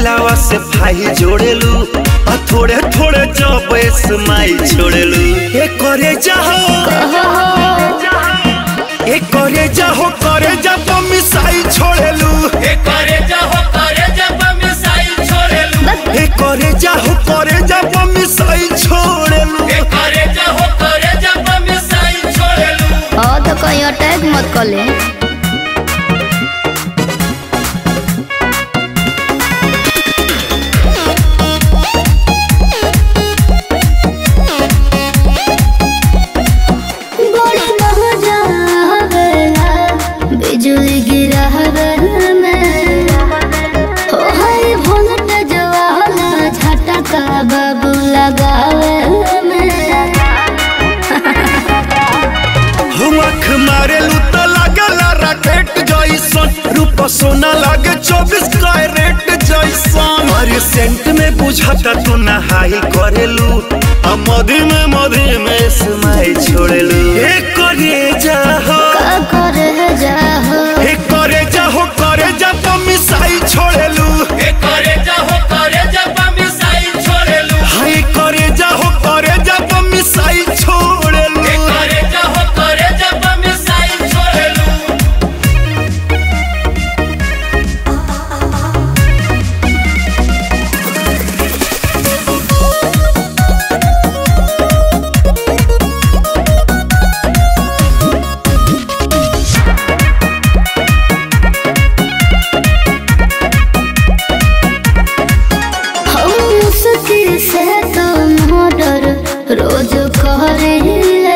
दिलावा से भाई जोड़ेलू आ थोड़े थोड़े जब स्माइल छोड़ेलू ए करे जाहो ए करे जाहो करे जब मिसाई छोड़ेलू ए करे जाहो करे जब मिसाइल छोड़ेलू ए करे जाहो करे जब मिसाई छोड़ेलू ए करे जाहो करे जब मिसाइल छोड़ेलू हाँ तो कहीं अटैक मत कर ले बड़ी मजा आवेला, बिजली गिरावे में हो हाय वोल्टेज वाला झटका बाबू लगावे में हम आँख मारेलू तो लागला रॉकेट जैसन रूप सोना लागे चौबीस कैरेट जैसन अरे सेंट में बुझाता तू नहाई करेलू आ मधी में मधी में स्माइल छोड़ेलू ए करे जाहो का करे जाहो ए करे जाहो करे जा मिसाई छोड़ेलू ए करे जाहो करे जब मिसाइल छोड़ेलू हाय करे जाहो करे जा मिसाई छोड़ेलू ए करे जाहो करे जब मिसाइल छोड़ेलू हम मुश्किल से तो मर्डर रोज करेले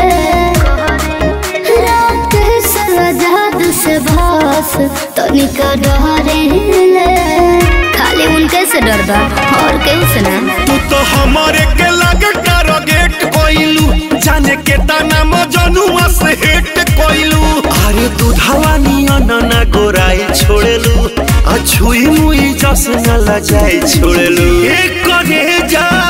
रात सजाद से भास तनिक डरेले खाली उनके से डर बा और केहू से ना तू तो हमारे के लगे टारगेट कोइलू जाने के ताना मजनुआ से हिट कोइलू अरे दूधावा नियन ना गोराई छोड़ेलू आ छुई मुई जस न लजाई छोड़ेलू एक करे जा